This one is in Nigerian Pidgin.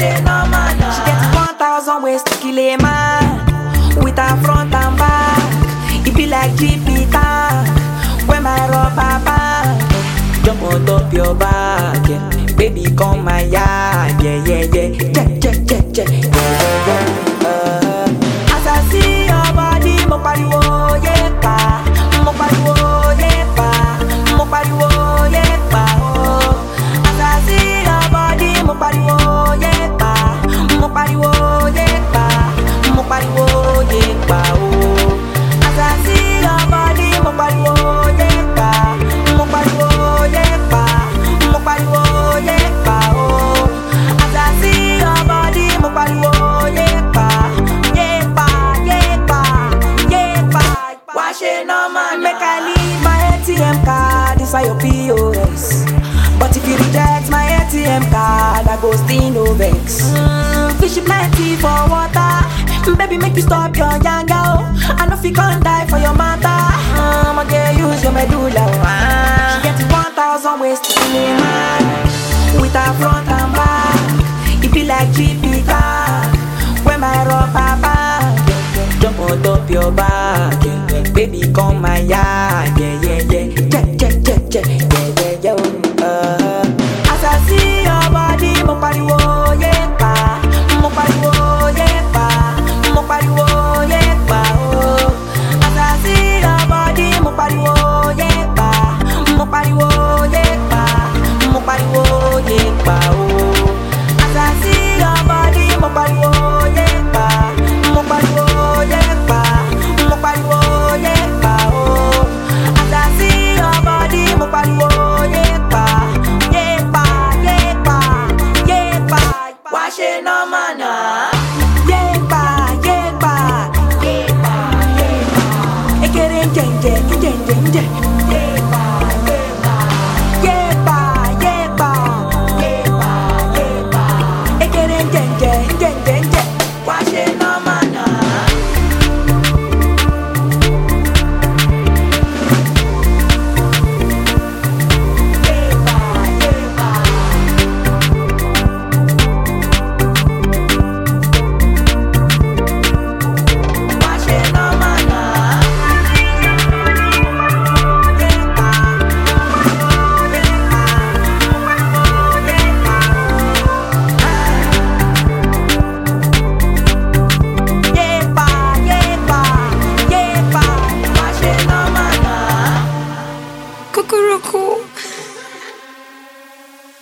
say no man. She get one thousand ways to kill a man with her front and back. It be like GP tank when my rubber band jump on top your back. Yeah. Baby, come my yard. Yeah, yeah, yeah. Yeah, yeah, yeah, yeah. yeah, yeah, yeah. Uh, as I see your body, mo pariwo yepa, mo pariwo yepa, mo pariwo yepa. Oh. As I see your body, mo pariwo yepa, mo pariwo yepa, mo pariwo yepa. Oh. As I see your body, mo pariwo yepa, mo pariwo yepa, mo pariwo yepa. Oh. As I see your body, mo pariwo yepa, yepa, yepa, yepa. Why she no man make I leave my ATM card inside your POS? But if you reject my ATM card, I go still no vex. Mm, fish plenty for water, baby make you stop your yanga. Oh. I know if you can't die for your matter, um, I get use your medulla. Oh. Ah. She get one thousand ways to kill a man with her front and back. It be like GP car when my rubber band jump on top your back. yeah. Baby, come my yard.